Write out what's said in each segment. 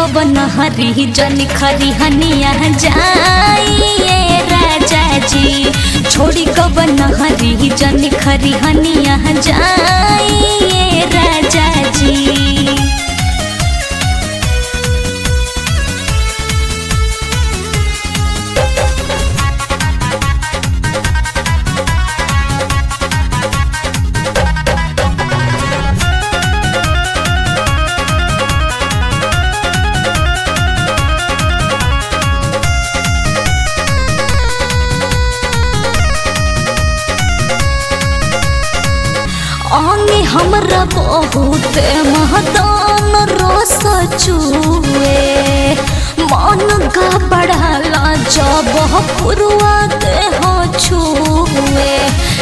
गवन हरी जन खरी हनिया जाइए राजा जी छोड़ी गवन हरी जन खरी हनिया जाइए राजा जी आंगे हमरा बहुत महदान रस चुए मन का बढ़ाला जब पुरुआ देह छुए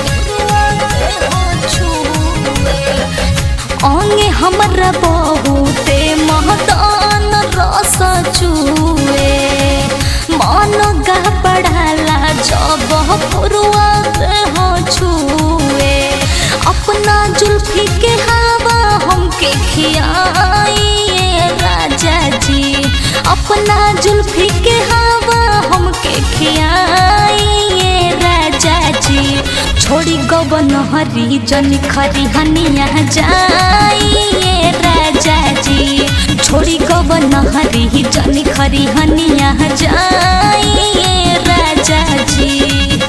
आंगे हमरा बहुत महदान रस चुए मन का बढ़ाला जब पुरुआ देह छुए अपना जुल्फी के हवा हमके खियाइए राजा जी अपना जुल्फी के हवा हमके खियाइए राजा जी छोड़ी गवन हरी जन खरी हनिया जाइए राजा जी छोड़ी गवन हरी जन खरी हनिया जाइए राजा जी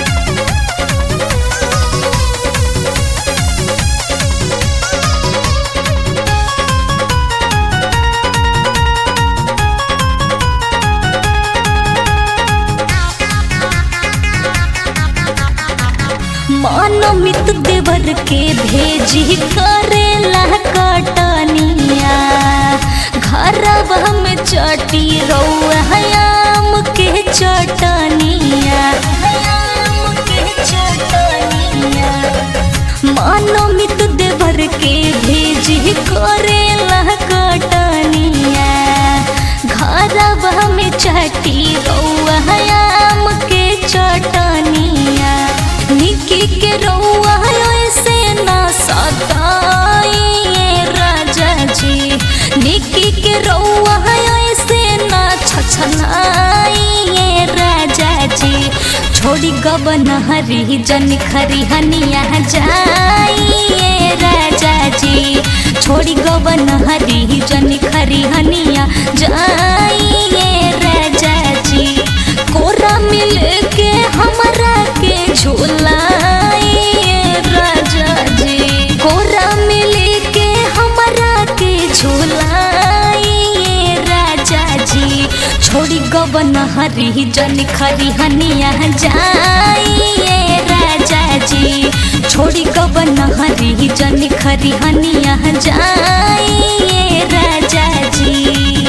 मानमित देवर के भेजी करेला कटनिया घरवा में चटी रौआम के चटनिया मानमित देवर के भेजी करेला कटनिया घरवा में चटी रौआम के चटनिया निकी के रौआ ऐसे ना सताइए राजा जी निकी के रौआ ऐसे ना छछनाइए राजा जी छोड़ी गवन हरी जन खरी हनिया जाइए राजा जी छोड़ी गवन हरी जन खरी हनिया जाइए राजा जी कोरा मिल के हमरा के झूलाइए राजा जी कोरा मिल के हमरा के झूलाइए राजा जी छोड़ी गवन हरी जन खरी हनिया जाइए राजा जी छोड़ी गवन हरी जन खरी हनिया जाइए राजा जी